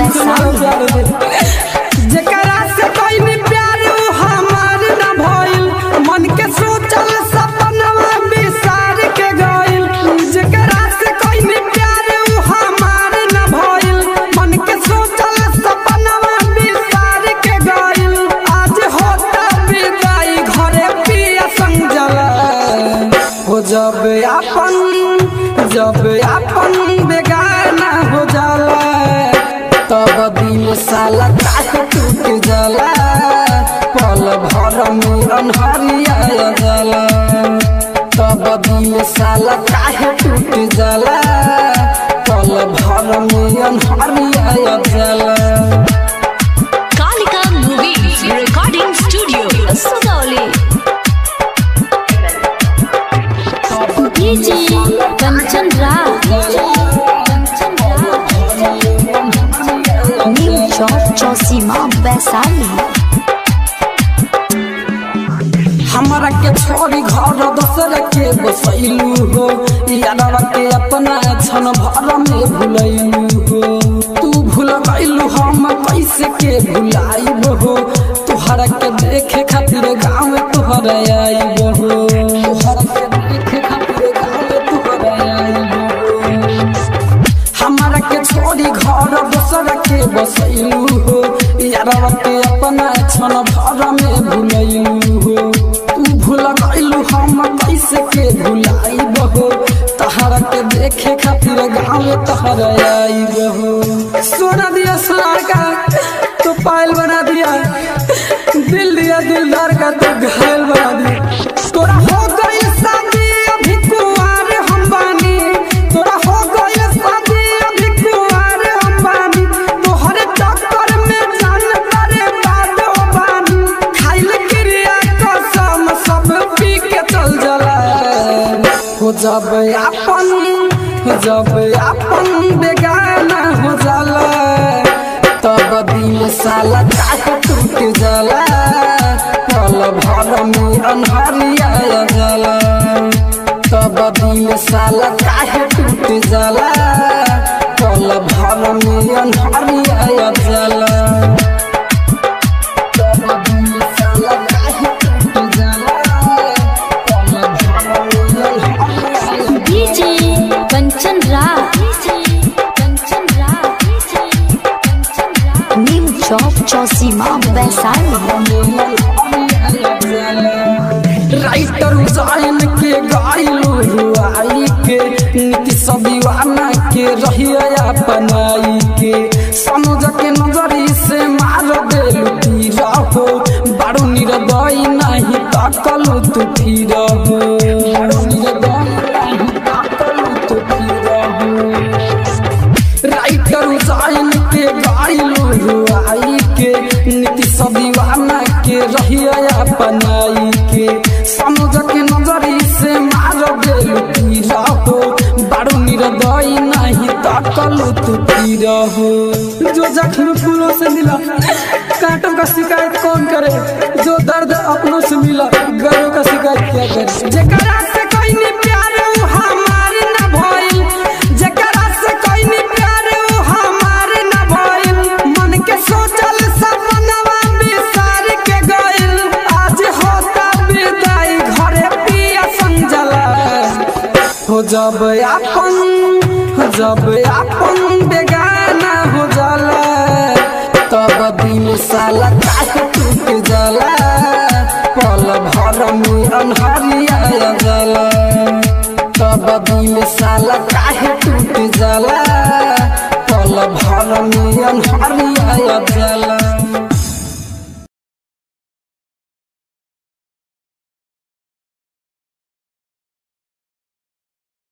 जेकरा से कोई भी प्यार उ हमार न भइल मन के सोचल सपनवा बिसार के गइल जेकरा से कोई भी प्यार उ हमार न भइल मन के सोचल सपनवा बिसार के गइल आज होता विदाई घरे पिया संजला हो जब अपन जब अपन बेगाना हो जाला तब दिल साला काहे टूट जाला पल भर में अनहरिया जाला तब दिल साला काहे टूट जाला पल भर में अनहरिया जाला Kalika Movies Recording Studio, Sugauli. DJ Kanchan Raj. New Chowk Chosima Vaisali. हमरा के छोड़ी घर दोसर के बसैलू हो यादवा के अपना छन भर में भुलैलू हो तू भूल गइलू हम कैसे के भुलाइब हो तुहरा के देखे खातिर गाँव तुहर आइब हो तुहरा के देखे खातिर गाँव तुहर आइब हो हमरा के छोड़ी घर दोसर के बसैलू हो यारवा के अपना छन भर में भुलैलू हो तू भूल गइलू हम कैसे के भुलाइब हो तहरा के देखे खातिर गाँव तहर आइब हो सोना दिया सोनार का तो पायल बना दिया दिल दिया दिलदार का तो घायल बना दिया तोरा हो गई शादी अभी कुंवार हम बानी तोरा हो गई शादी अभी कुंवार हम बानी तोहरे चक्कर में जान तारे बाद हो बानी खाइल क्रिया कसम सब पी के चल जाला हो जब अपन हो जब अपन बेगाना हो जाला तब दिल साला काहे टूट जाला पल भर में अनहरिया जाला तब दिल साला काहे टूट जाला पल भर में अनहरिया जाला तब दिल साला काहे टूट जाला पल भर में अनहरिया DJ Kanchan Raj. Kanchan Raj. New Chowk Chosima Vaisali. Writer उजाइन के गाइलू रुआई के नीति सदीवाना के रहिया अपनाई के सनुज के नजरी से मार देलू तीर हो बारू निरदई नहीं तकलू तू फिर हो बारू निरदई नहीं तकलू तू फिर हो राइटर उजाइन के गाइलू रुआई के नीति सदीवाना के रहिया अपनाई के समुझ के नजरी से मार देलू तीर हो बारू निरदई नहीं तकलू तू तीर हो जो जख्म फूलों से मिला कांटों का शिकायत कौन करे जो दर्द अपनों से मिला गरों का शिकायत क्या करे जेकरा से कोई नहीं प्यार उ हमार न भइल जेकरा से कोई नहीं प्यार उ हमार न भइल मन के सोचल सपनवा बिसार के गइल आज होता विदाई घरे पिया संजला हो जब अपन हो जब अपन बेगाना हो जाला तब दिल साला काहे टूट जाला पल भर में अनहरिया जाला तब दिल साला काहे टूट जाला पल भर में अनहरिया